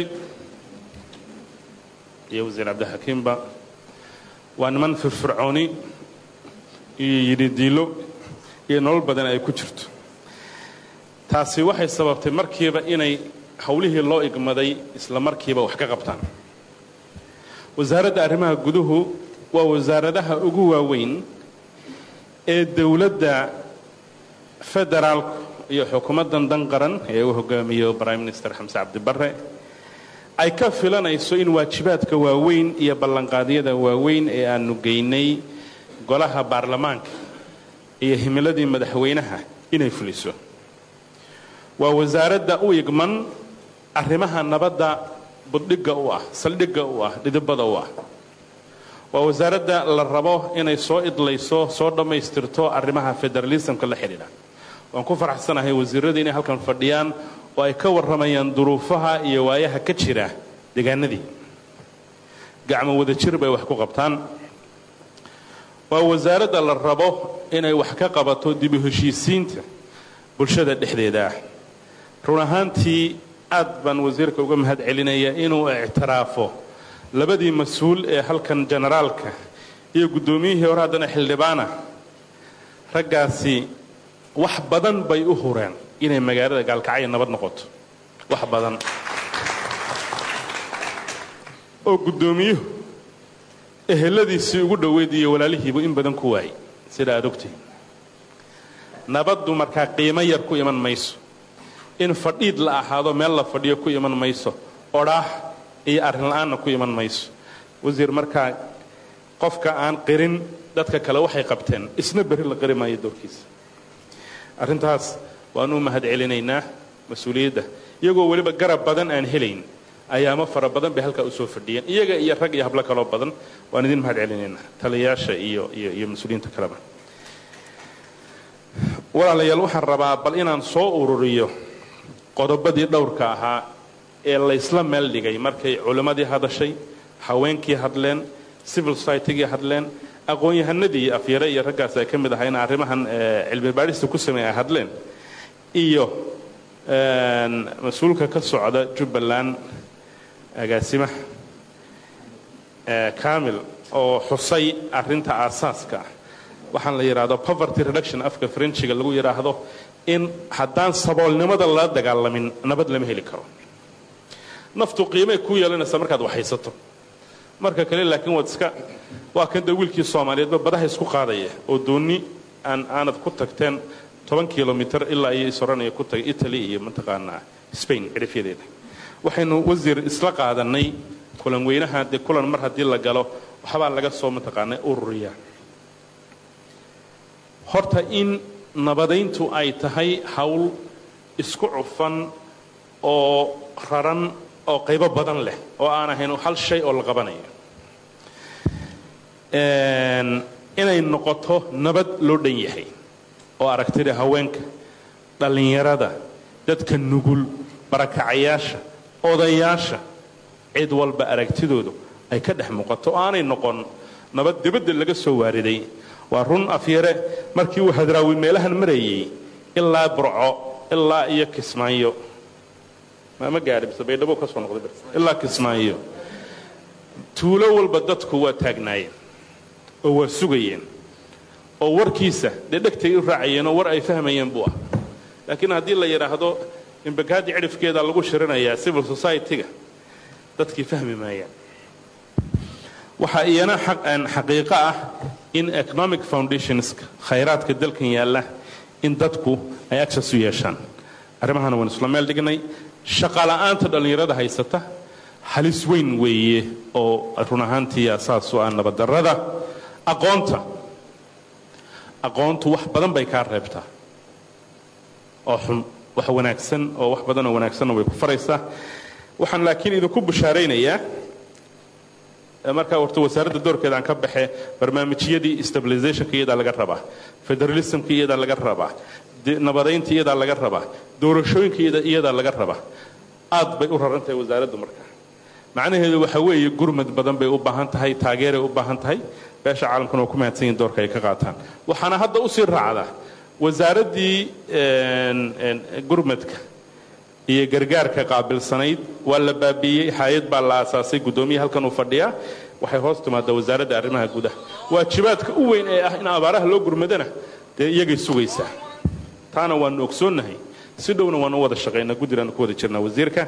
iyo wasiir cabdixakiimba waa niman firfircooni iyo yidhidiilo iyo nolol badan ay ku jirto taasi waxay sababtay markiiba inay howlihii loo igmaday isla markiiba wax ka qabtaan wasaaradda arrimaha guduhu waa wasaaradaha ugu waaweyn ee dowladda federaalku iyo xukuumaddan dan qaran ee uu hogaamiyo prime minister xamse cabdibare ay ka filanayso in waajibaadka waaweyn iyo ballanqaadyada waaweyn ee aanu geynay golaha baarlamaanka iyo himiladii madaxweynaha inay fuliso waa wasaaradda u igman arrimaha nabadda buddhigga u ah saldhigga u ah dhidibada u ah waa wasaaradda la rabo inay soo idlayso soo dhammaystirto arrimaha federalismka la xidhiidha waan ku faraxsanahay wasiirradii inay halkan fadhiyaan oo ay ka warramayaan duruufaha iyo waayaha ka jira deegaanadii gacmo wadajir bay wax ku qabtaan waa wasaaradda la rabo inay wax ka qabato dibu heshiisiinta bulshada dhexdeeda ah run ahaantii aad baan wasiirka uga mahad celinaya inuu ictiraafo labadii mas-uul ee halkan generaalka iyo guddoomiyihii hore haddana xildhibaana raggaasi wax badan bay u hureen inay magaalada gaalkacyo nabad noqoto wax badan oo guddoomiyuhu eheladiisii ugu dhoweyd iyo walaalihiibu in badan ku waayay sida aad ogtihin nabaddu markaa qiimo yar ku iman mayso in fadhiid la ahaado meel la fadhiyo ku iman mayso odhaah iyo arrin la-aanna ku iman mayso wasiir markaa qofka aan qirin dadka kale waxay qabteen isna berri la qiri maayo doorkiisa arrintaas waanu mahad celinaynaa mas-uuliyadda iyagoo weliba garab badan aan helayn ayaamo fara badan bay halkaa usoo fadhiyeen iyaga iyo rag iyo hablo kaloo badan waan idin mahad celinaynaa taliyayaasha iyo iyo iyo mas-uuliyiinta kaleba walaalayaal waxaan rabaa bal inaan soo ururiyo qodobadii dhowrka ahaa ee laysla meel dhigay markay culimmadii hadashay haweenkii hadleen civil societygii hadleen aqoon-yahanadii afyare iyo raggaas ay ka mid ahay in arrimahan cilmi baadhista ku sameey ay hadleen iyo mas-uulka ka socda jubbaland agaasimaha kamil oo xusay arrinta aasaaska waxaan la yidhaahdo poverty reduction afka frenchiga lagu yidhaahdo in haddaan saboolnimada lala dagaalamin nabad lama heli karo naftu qiimay ku yeelanaysa markaad waxhaysato marka kale laakiin waad iska waa kan dee wiilkii soomaaliyeedba badaha isku qaadaya oo doonni aan aanad ku tagteen toban kilomitr ilaa iyo isoranaya ku tagay italy iyo mataqaanaa spain cirifyadeeda waxaynu wasiir isla qaadanay kulan weynaha dee kulan mar haddii la galo waxbaa laga soo mataqaanaa ururiyaa horta in nabadayntu ay tahay hawl isku cufan oo raran oo qaybo badan leh oo aan ahayn hal shay oo la qabanayo inay noqoto nabad loo dhan yahay oo aragtida haweenka dhallinyarada dadka nugul barakacayaasha odayaasha cid walba aragtidoodu ay ka dhex muuqato oo aanay noqon nabad dibadda laga soo waariday waa run afyare markii uu hadraawi meelahan marayay ilaa burco ilaa iyo kismaayo ma gaadhi mise baydhabo ka soo noqday ilaa kismaayo tuulo walba dadku waa taagnaayeen oo waa sugayeen oo warkiisa dee dhegtay u raacayeen oo war ay fahmayeen buu ah laakiin haddii la yidhaahdo imbakaadi cidhifkeeda lagu shirinayaa civil society-ga dadkii fahmi maayaan waxaa iyana xaqiiqo ah in economic foundationska khayraadka dalkan yaalla in dadku ay access u yeeshaan arrimahana waan isla meel dhignay shaqala'aanta dhallinyarada haysata halis weyn weeye oo run ahaantii asaasu ah nabaddarrada aqoonta aqoontu wax badan bay kaa reebtaa oo xun wax wanaagsan oo wax badanoo wanaagsanna way ku faraysaa waxaan laakiin idinku bushaaraynayaa markaa horta wasaaradda doorkeeda aan ka baxe barnaamijyadii stabilizationka iyadaa laga rabaa federalismka iyadaa laga rabaa nabadaynta iyadaa laga rabaa doorashooyinka iyadaa laga rabaa aad bay u raran tahay wasaaraddu markaa macnaheedu waxa weeye gurmad badan bay u baahan tahay taageeray u baahan tahay beesha caalamkuna waa ku mahadsan yihin doorka ay ka qaataan waxaana hadda usii raacdaa wasaaraddii gurmadka iyo gargaarka qaabilsanayd waa la baabiiyey hay-ad baa la aasaasay guddoomiya halkan uu fadhiyaa waxay hoos timaadaa wasaaradda arrimaha gudaha waajibaadka u weyn ee ah in abaaraha loo gurmadana dee iyagay sugaysaa taana waanu ogsoonnahay si dhowna waanu u wada shaqaynaa guddigaanu ku wada jirnaa wasiirka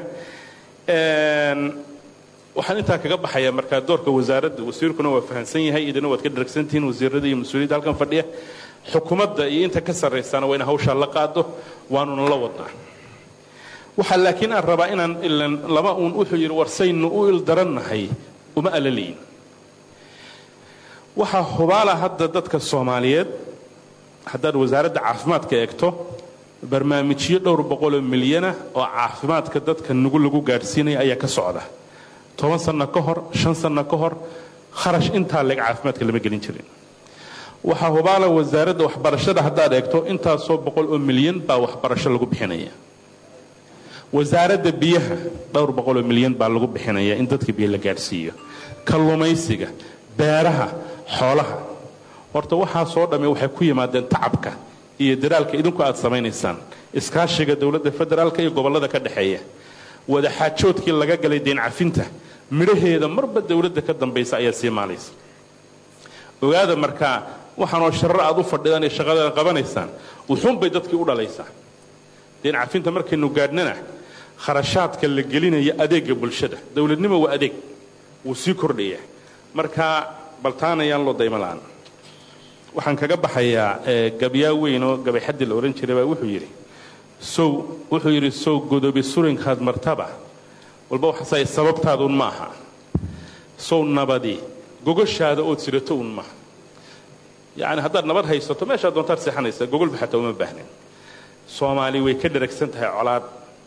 waxaan intaa kaga baxayaa markaa doorka wasaaradda wasiirkuna waa fahamsan yahay idina waad ka dharagsantihiin wasiirada iyo mas-uuliyadda halkan fadhiya xukuumadda iyo inta ka sarraysana waa in hawshaa la qaado waanuna la wadnaa waxaa laakiin aan rabaa inaan ilan laba uun wuxuu yidhi warsaynu u ildarannahay uma alalayin waxaa hubaala hadda dadka soomaaliyeed haddaad wasaaradda caafimaadka eegto barnaamijyo dhowr boqoloo milyana oo caafimaadka dadka nugu lagu gaadhsiinaya ayaa ka socda toban sanno ka hor shan sanno ka hor kharash intaa leeg caafimaadka lama gelin jirin waxaa hubaala wasaaradda waxbarashada haddaad eegto intaasoo boqol oo milyan baa waxbarasho lagu bixinaya wasaaradda biyaha dhowr boqoloo milyan baa lagu bixinaya in dadka biyo la gaadhsiiyo kallumaysiga beeraha xoolaha horta waxaasoo dhamme waxay ku yimaadeen tacabka iyo dadaalka idinku aad samaynaysaan iskaashiga dowladda federaalka iyo gobollada ka dhexeeya wadaxaajoodkii laga galay deen cafinta midhaheeda marba dowladda ka dambaysa ayaa sii maalaysa ogaada markaa waxaanoo sharar aad u fadhidaan ee shaqadeeda qabanaysaan wuxuunbay dadkii u dhalaysaa deen cafinta markaynu gaadhnana kharashaadka la gelinaya adeegga bulshada dowladnimo waa adeeg wuu sii kordhaya marka baltaanayaan loo daymo la'aan waxaan kaga baxayaa gabyaa weyn oo gabayxaddi la odhan jiray baa wuxuu yidhi sow wuxuu yidhi sow godobi surinkaad martaba walba waxaasay sababtaaduun ma aha sow nabadi gogoshaada ood sidato un maaha yacni haddaad nabad haysato meeshaad doontaad seexanaysaa gogolba xataa uma baahnin soomaali way ka dharagsan tahay colaad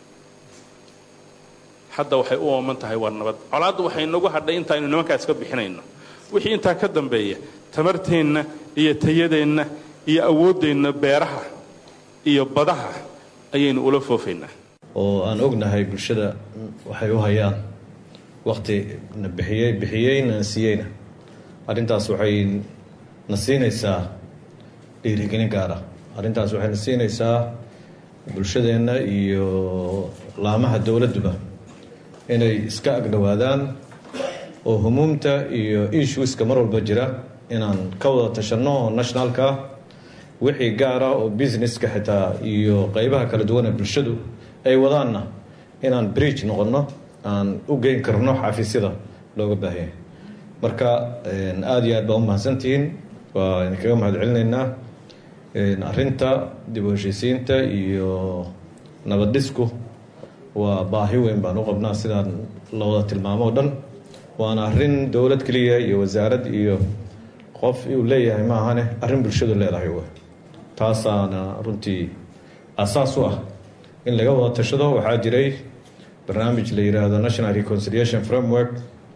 hadda waxay u ooman tahay waa nabad colaaddu waxay nagu hadhay intaaynu nimankaas ka bixinayno wixii intaa ka dambeeya tamarteenna iyo tayadeenna iyo awooddeenna beeraha iyo badaha ayaynu ula foofaynaa oo aan ognahay bulshada waxay u hayaan wakti na bixiyey bixiyeyna na siiyeyna arrintaas waxay na siinaysaa dhiirigelin gaara arrintaas waxay na siinaysaa bulshadeenna iyo laamaha dowladduba inay iska agdhowaadaan oo humuumta iyo issueska mar walba jira inaan ka wada tashanno oo nationalka ah wixii gaara oo businesska xitaa iyo qeybaha kala duwan ee bulshadu ay wadaanna inaan bridge noqonno aan u geyn karno xafiisyada looga baahanya marka aada iyo aad baa u mahadsantihiin waa idinkaga mahad celinaynaa arinta dib u heshiisiinta iyo nabadhisku waa baahi weyn baan u qabnaa sidaan la wada tilmaamo o dhan waana arin dowlad keliya iyo wasaarad iyo qof uu leeyahay maahane arrin bulshadu leedahay w taasaana runtii asaas u ah in laga wada tashado waxaa jiray barnaamij la yiraahdo national reconciliation framework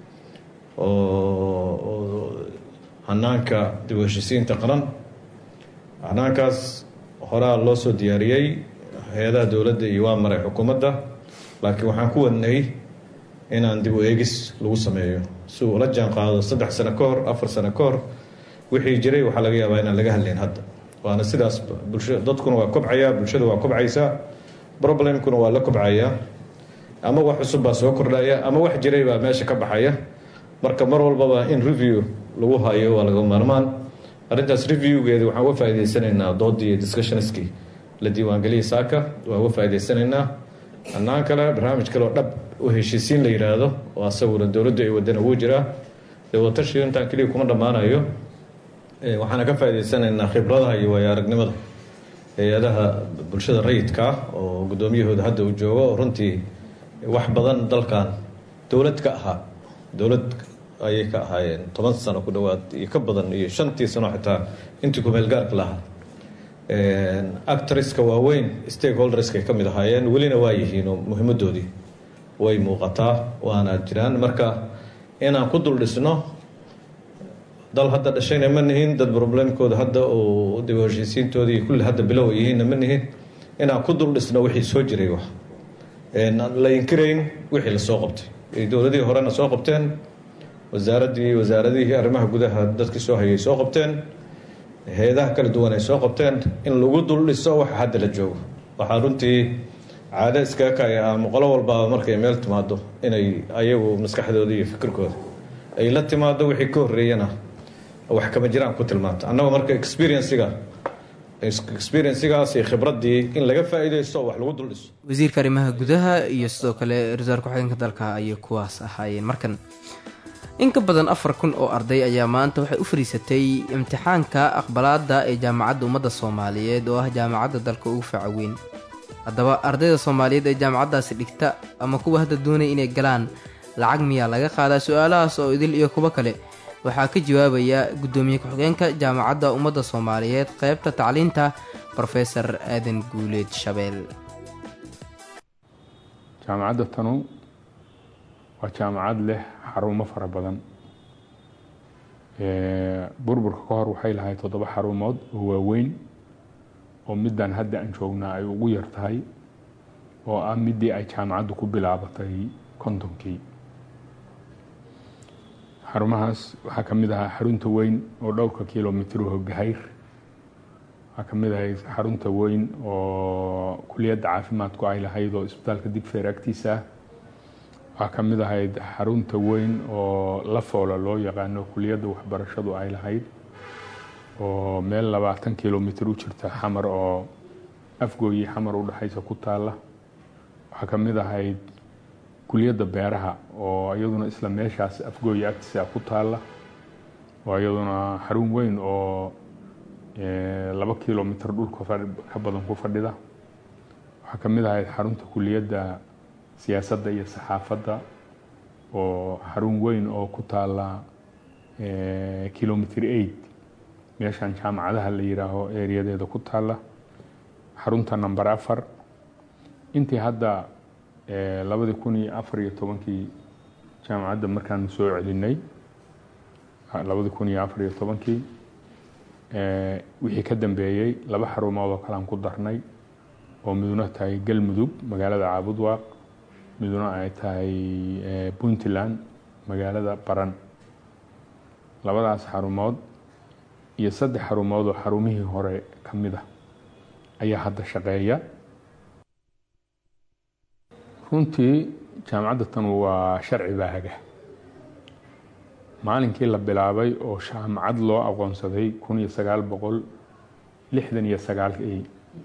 oo hanaanka dib u heshiisiinta qaran hanaankaas horaa loo soo diyaariyey hay-adaha dowladda iyo waa maray xukuumadda laakiin waxaan ku wadnay inaan dib u eegis lagu sameeyo si uu ula jaan qaado saddex sano ka hor afar sano ka hor wixii jiray waxaa laga yaabaa inaan laga hadlayn hadda waana sidaas bulsha dadkuna waa kobcayaa bulshada waa kobcaysaa problemkuna waa la kobcayaa ama wax cusub baa soo kordhaya ama wax jiray baa meesha ka baxaya marka mar walbaba in review lagu hayo waa laga maarmaan arrintaas reviewgeeda waxaan uga faa'iidaysanaynaa doodii iyo discussionskii la diiwaangeliyay saaka waa uga faa'iidaysanaynaa annaan kale barnaamij kale oo dhab u heshiisiin la yidhaahdo oo asaguna dowladdu ay wadana wuu jiraa dee watashi intaan keliya kuma dhammaanayo waxaana ka faa'iidaysanaynaa khibradaha iyo waayo aragnimada hay-adaha bulshada rayidka ah oo guddoomiyahooda hadda uu joogo oo runtii wax badan dalkan dowlad ka ahaa dowlad ayay ka ahaayeen toban sano ku dhowaad iyo ka badan iyo shantii sano xitaa intii kumeelgaarka lahaa actriska waaweyn stakeholderskay ka mid ahaayeen welina waa yihiin oo muhiimadoodii way muuqataa waana jiraan marka inaan ku dul dhisno dal hadda dhashayna ma nihin dad problemkooda hadda oo dib u heshiisiintoodii kulli hadda bilow yihiinna ma nihin inaan ku dul dhisno wixii soo jiray wax la inkirayn wixii lasoo qabtay dowladihii horena soo qabteen wasaaraddii wasaaradihii arrimaha gudaha dadkii soo hayay soo qabteen hay-adaha kala duwan ay soo qabteen in lagu dul dhiso waxa hadda la joogo waxaa runtii caado iskaga kaya ama qolo walbaaba markay meel timaado inay ayagu maskaxdooda iyo fikirkooda ay la timaado wixii ka horreeyana wax kama jiraan ku tilmaanta annaga marka experienciga experiencigaas iyo khibraddii in laga faa'iidaysto wax lagu dul dhiso wasiirka arrimaha gudaha iyo sidoo kale ra-iisul ku-xigeenka dalka ayay kuwaas ahaayeen markan in ka badan afar kun oo arday ayaa maanta waxay u fadhiisatay imtixaanka aqbalaada ee jaamacadda ummadda soomaaliyeed oo ah jaamacadda dalka ugu faca weyn haddaba ardayda soomaaliyeed ee jaamacaddaasi dhigta ama kuwa hadda doonaya inay galaan lacag miyaa laga qaadaa su-aalahaas oo idil iyo kuwo kale waxaa ka jawaabaya guddoomiye ku-xigeenka jaamacadda ummadda soomaaliyeed qeybta tacliinta rofesor aadan guuleed shabeel jaamacadda tanu waa jaamacad leh xarumo fara badan burburka ka hor waxay lahayd toddoba xarumood oo waaweyn oo middan hadda aan joognaa ay ugu yar tahay oo ah midii ay jaamacaddu ku bilaabatay kontonkii xarumahaas waxaa ka mid ahaa xarunta weyn oo dhowrka kilomitr hogahayr waxaa ka mid ahayd xarunta weyn oo kuliyadda caafimaadku ay lahayd oo isbitaalka digfeer agtiisa ah waxaa ka mid ahayd xarunta weyn oo la foola loo yaqaano kuliyadda waxbarashadu ay lahayd oo meel labaatan kilomitr u jirta xamar oo afgooyi xamar u dhexaysa ku taalla waxaa ka mid ahayd kuliyadda beeraha oo iyaduna isla meeshaas afgooyi agtiisa ku taalla oo iyaduna xarun weyn oo laba kilomitr dhulka ka badan ku fadhida waxaa ka mid ahayd xarunta kuliyadda siyaasadda iyo saxaafadda oo xarun weyn oo ku taalla kilomitr eight meeshan jaamacadaha la yiraaho ereyadeeda ku taalla xarunta number afar intii hadda labadii kun iyo afar iyo tobankii jaamacadda markaanu soo celinay labadii kun iyo afar iyo tobankii wixii ka dambeeyey laba xarumood oo kalean ku darnay oo miduna tahay galmudug magaalada caabudwaaq miduna ay tahay puntland magaalada baran labadaas xarumood iyo saddex xarumood oo xarumihii hore ka mid ah ayaa hadda shaqeeya runtii jaamacadda tan waa sharci baa haga maalinkii la bilaabay oo jaamacad loo aqoonsaday kun iyo sagaal boqol lixdan iyo sagaalkii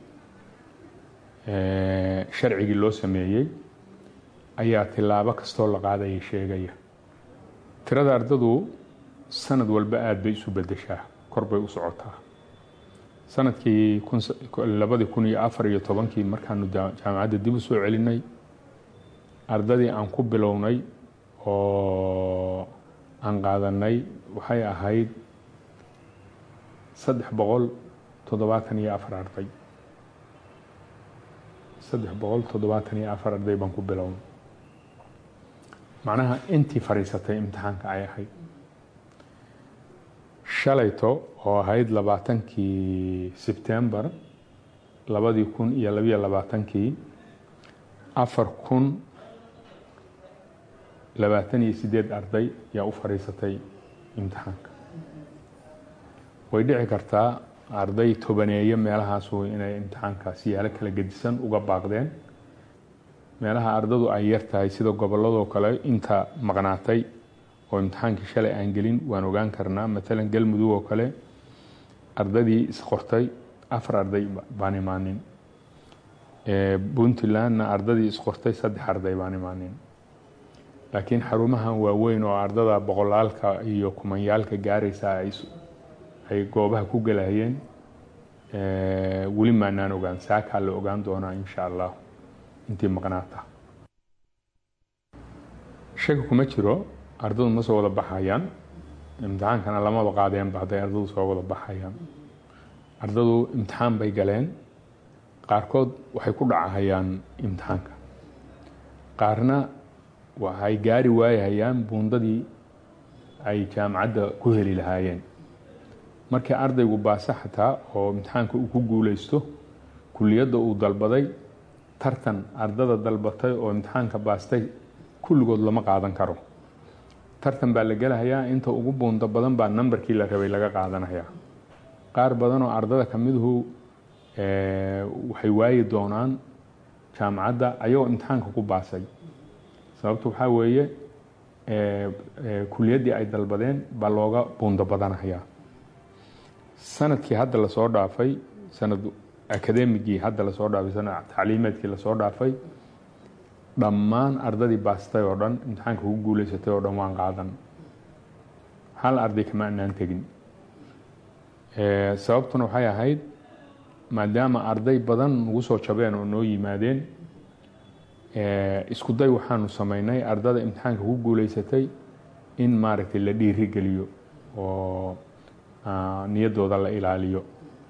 sharcigii loo sameeyey ayaa tilaabo kastoo la qaadaya sheegaya tirada ardadu sanad walba aada bay isu bedeshaa kor bay u socotaa sanadkii labadii kun iyo afar iyo tobankii markaanu jaamacadda dib u soo celinay ardadii aan ku bilownay oo aan qaadanay waxay ahayd saddex boqol toddobaatan iyo afar arday saddex boqol toddobaatan iyo afar arday baan ku bilownay macnaha intii fadhiisatay imtixaanka ay ahayd shalayto oo ahayd labaatankii sebtembar labadii kun iyo labiyo labaatankii afar kun labaatan iyo sideed arday yaa u fadhiisatay imtixaanka way dhici kartaa arday tobaneeye meelahaasu inay imtixaanka siyaalo kala gedisan uga baaqdeen meelaha ardadu ay yar tahay sida gobolladoo kale inta maqnaatay oo imtixaankii shalay aan gelin waan ogaan karnaa matalan galmudug oo kale ardadii isqortay afar arday baan imaanin puntlandna ardadii isqortay saddex arday baan imaanin laakiin xarumahan waaweyn oo ardada boqolaalka iyo kumanyaalka gaaraysa ay goobaha ku galayeen weli maanaan ogaan saakaa la ogaan doonaa insha allah intii maqnaata shaki kuma jiro ardadu ma soo wada baxayaan imtixaankana lamaba qaadeenba hadday ardadu soo wada baxayaan ardadu imtixaan bay galeen qaarkood waxay ku dhacahayaan imtixaanka qaarna waxay gaari waayahayaan buundadii ay jaamacadda ku heli lahaayeen markii ardaygu baase xataa oo imtixaanka uu ku guuleysto kuliyadda uu dalbaday tartan ardada dalbatay oo imtixaanka baastay kulligood lama qaadan karo tartan baa la gelahayaa inta ugu buundo badan baa nambarkii la rabay laga qaadanayaa qaar badan oo ardada ka miduhu waxay waayi doonaan jaamacadda ayagoo imtixaanka ku baasay sababtu waxaa weeye kuliyaddii ay dalbadeen baa looga buundo badanayaa sanadkii hadda lasoo dhaafay sanad akademigii hadda lasoo dhaafay sanad tacliimeedkii lasoo dhaafay dhammaan ardadii baastay oo dhan imtixaanka ku guuleysatay oo dhan waan qaadan hal arday kama anaan tegin sababtuna waxay ahayd maadaama arday badan nagu soo jabeen oo noo yimaadeen isku day waxaanu sameynay ardada imtixaanka ku guuleysatay in maaragtay la dhiirigeliyo oo niyaddooda la ilaaliyo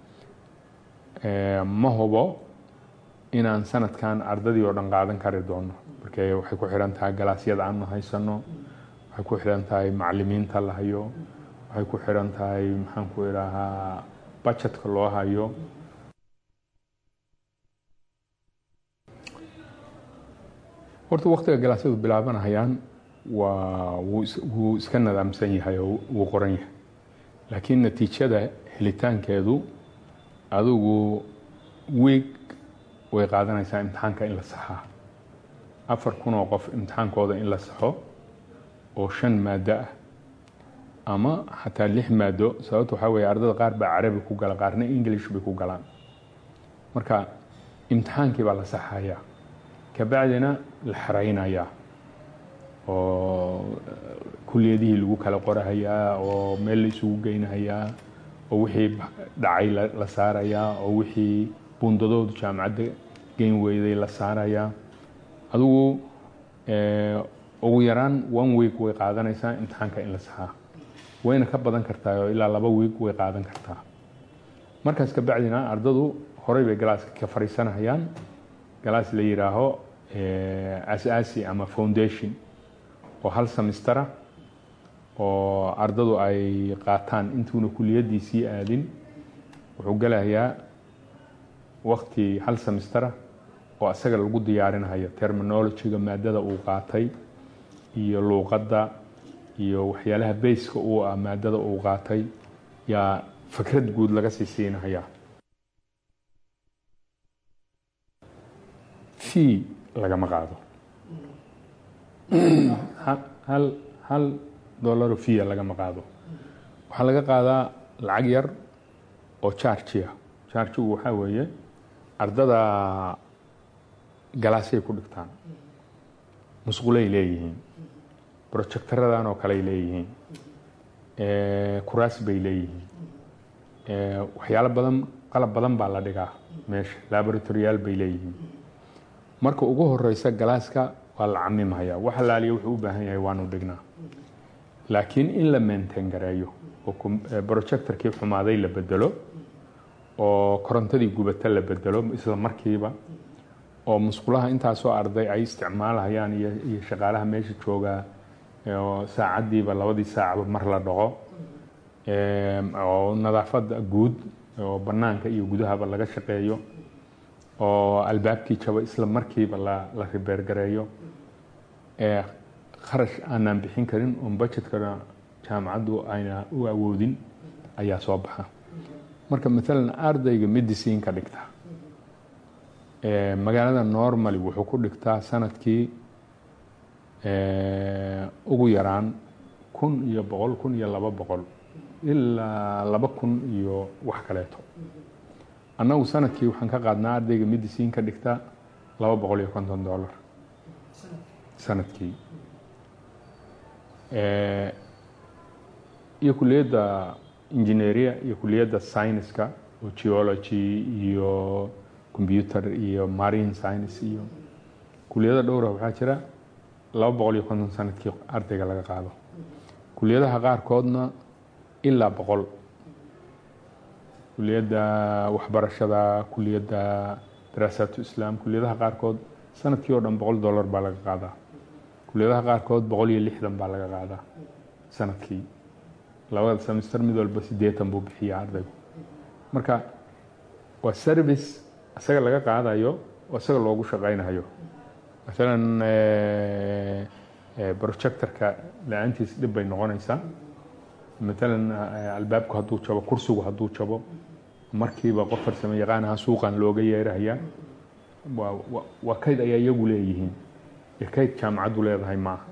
ma hubo inaan sanadkan ardadii oo dhan qaadan kari doono marka waxay ku xidhan tahay galaasyada aanu haysano waxay ku xidhan tahay macalimiinta la hayo waxay ku xidhan tahay maxaan ku idhaahaa bajetka loo hayo horta waktiga galaasyadu bilaabanahayaan waa wuu iska nadaamsan yahay oo wuu qoran yahay laakiin natiijada helitaankeedu adigu wiig way qaadanaysaa imtixaanka in la saxaa afar kun oo qof imtixaankooda in la saxo oo shan maado ah ama xataa lix maado sababta waxaa weeye ardada qaar baa carabi ku gala qaarna english bay ku galaan marka imtixaankii baa la saxayaa kabacdina la xaraynayaa oo kuliyadihii lagu kala qorahayaa oo meel la isugu geynahayaa oo wixii dhacay la saarayaa oo wixii buundadoodu jaamacadda geyn weyday la saarayaa adigu ugu yaraan one week way qaadanaysaa imtixaanka in la saxaa wayna ka badan kartaa oo ilaa laba week way qaadan kartaa markaas kabacdina ardadu horey bay galaaska ka fariisanayaan galaas la yidhaaho asaasi ama foundation oo hal semestera oo ardadu ay qaataan intuuna kuliyaddii sii aadin wuxuu gelayaa wakti hal semestera oo asaga lagu diyaarinayo terminologyga maadada uu qaatay iyo luuqadda iyo waxyaalaha bayska uu ah maadada uu qaatay yaa fikrad guud laga sii siinayaa fee lagama qaado hal hal dollaro fiya lagama qaado waxaa laga qaadaa lacag yar oo chargia chargigu waxaa weeye ardada galaasay ku dhigtaan musqulay leeyihiin projectaradan oo kale ay leeyihiin kuraas bay leeyihiin waxyaalo badan qalab badan baa la dhigaa meesha laboratoriyaal bay leeyihiin marka ugu horeysa galaaska waa la camimhayaa wax alaaliya wuxuu u baahan yahay waanu dhignaa laakiin in la maintain gareeyo oo projectorkii xumaaday la bedelo oo korontadii gubata la bedelo isla markiiba oo musqulaha intaasoo arday ay isticmaalhayaan iyo shaqaalaha meesha joogaa oo saacadiiba labadii saacba mar la dhaqo oo nadaafada guud oo banaanka iyo gudahaba laga shaqeeyo oo albaabkii jaba isla markiiba la ribeergareeyo kharash aanaan bixin karin oon budgetkana jaamacaddu ayna u awoodin ayaa soo baxa marka maalan ardayga medicine ka dhigta magaalada normally wuxuu ku dhigtaa sanadkii ugu yaraan kun iyo boqol kun iyo laba boqol ilaa laba kun iyo wax kaleeto annagu sanadkii waxaan ka qaadnaa ardayga medicine ka dhigta laba boqol iyo konton dollar sanadkii iyo kuliyadda engineeria iyo kuliyadda scienceska oo geology iyo computer iyo marine science iyo kuliyada dhowra waxaa jira laba boqol iyo konton sanadkii ardayga laga qaado kuliyadaha qaarkoodna ilaa boqol kuliyadda waxbarashada kuliyadda daraasaatu islaam kuliyadaha qaarkood sanadkii oo dhan boqol dollar baa laga qaadaa kuliyadaha qaarkood boqol iyo lixdan baa laga qaadaa sanadkii labada semester mid walba sideetan buu bixiyaa ardaygu marka waa service isaga laga qaadayo oo isaga loogu shaqaynayo maalan projectorka la-aantiis dhib bay noqonaysaa maalan albaabku hadduu jabo kursigu hadduu jabo markiiba qof farsamo yaqaanaha suuqan looga yeerahayaa waa kayd ayaa iyagu leeyihiin iyo kayd jaamacaddu leedahay maaha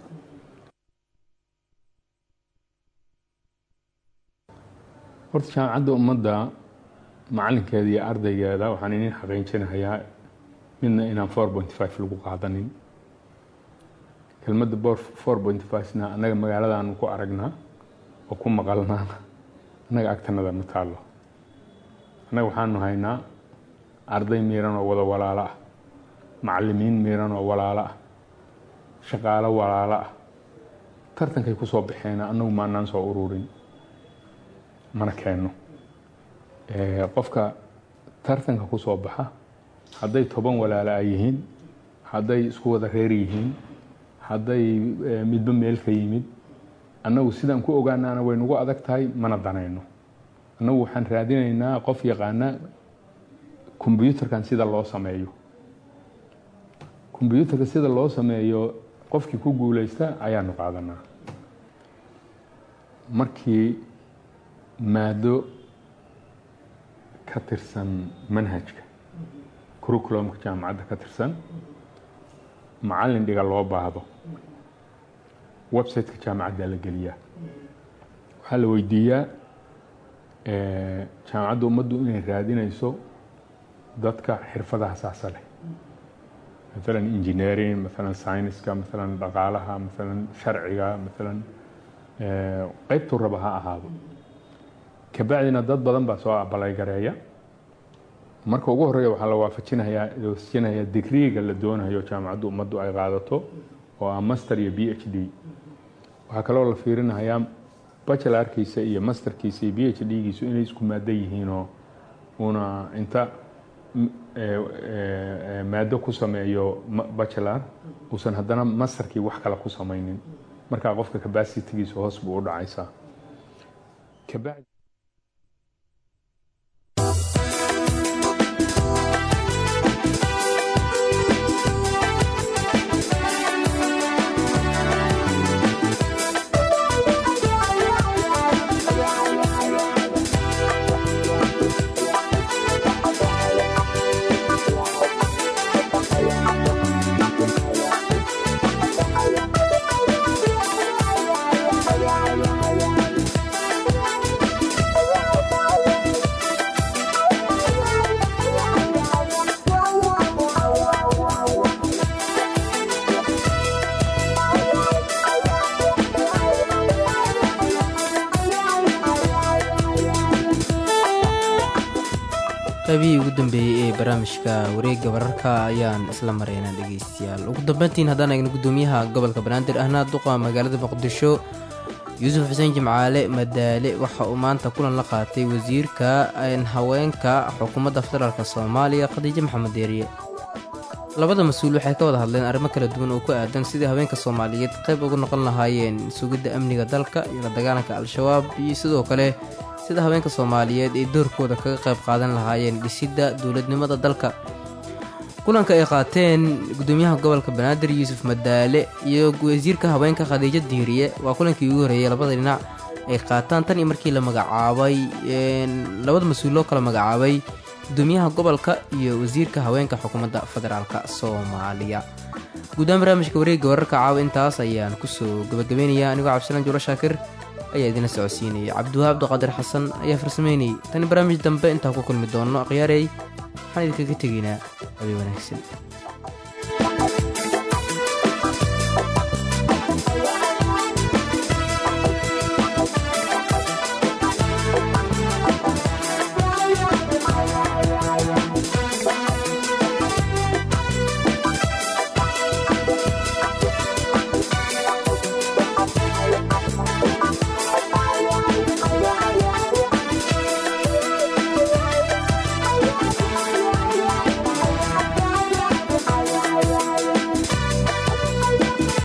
horta jaamacadda ummadda macalinkeeda iyo ardaygeeda waxaan inin xaqiijinahayaa midna inaan four point five lagu qaadanin kelmadda four point five-na annaga magaaladaanu ku aragnaa oo ku maqalnaa annaga agtanada ma taallo annaga waxaanu haynaa arday miiran oo wada walaalo ah macalimiin miiran oo walaalo ah shaqaalo walaalo ah tartankay ku soo baxeena annagu maanaan soo ururin mana keenno qofka tartanka ku soo baxa hadday toban walaalo a yihiin hadday isku wada reer yihiin hadday midba meel ka yimid annagu sidaan ku ogaanaana way nagu adag tahay mana danayno annagu waxaan raadinaynaa qof yaqaana kombyuutarkan sida loo sameeyo kombyuutarka sida loo sameeyo qofkii ku guuleysta ayaanu qaadanaa markii maado ka tirsan manhajka curriculumka jaamacadda ka tirsan macallin dhiga loo baahdo websiteka jaamacadda la geliyaa waxaa la weydiiyaa jaamacadda ummaddu inay raadinayso dadka xirfadaha saasa leh maalan engineering maalan scienceska maalan dhaqaalaha maalan sharciga maalan qeybtuu raba ha ahaado kabacdina dad badan baa soo abalaygareeya marka ugu horeeya waxaa la waafajinayaa waafajinayaa digriiga la doonayo jaamacaddu ummaddu ay qaadato oo ah master iyo b h d waxaa kaloo la fiirinayaa bachelarkiisa iyo masterkiisa iyo b h d-giisu inay isku maado yihiinoo una inta maado ku sameeyo bachelar uusan haddana masterkii wax kale ku samaynin markaa qofka capacitigiisa hoos buu u dhacaysaa kabacdi Yeah. qaybihii ugu dambeeyey ee barnaamijka wareegga wararka ayaan isla maraynaa dhegeystayaal ugu dambeyntiin haddaan eegno gudoomiyaha gobolka banaadir ahna duqa magaalada muqdisho yuusuf xuseen jimcaale madaale waxa uu maanta kulan la qaatay wasiirka haweenka xukuumadda federaalk soomaaliya khadiijo maxamed deeriye labada mas-uul waxay ka wada hadleen arrimo kala duwan oo ku aadan sidii haweenka soomaaliyeed qayb uga noqon lahaayeen sugidda amniga dalka iyo la dagaalanka al-shabaab iyo sidoo kale sida haweenka soomaaliyeed ay doorkooda kaga qayb qaadan lahaayeen dhisidda dowladnimada dalka kulanka ay qaateen gudoomiyaha gobolka banaadir yuusuf madaale iyo wasiirka haweenka khadiijo diiriye waa kulankii ugu horreeyey labada dhinac ay qaataan tan iyo markii la magacaabay labada mas-uul loo kala magacaabay gudoomiyaha gobolka iyo wasiirka haweenka xukuumadda federaalk soomaaliya guudahaan barnaamijka wareegga wararka caawa intaas ayaan kusoo gabagabeynaya anigoo cabdisalaan juulo shaakir ayaa idina socodsiinayay cabdiwahaab abdiqaadir xasan ayaa farsameynayay tani barnaamij dambe intaan ku kulmi doonno akhyaarey waxaan idinkaga tegaynaa abi wanaagsan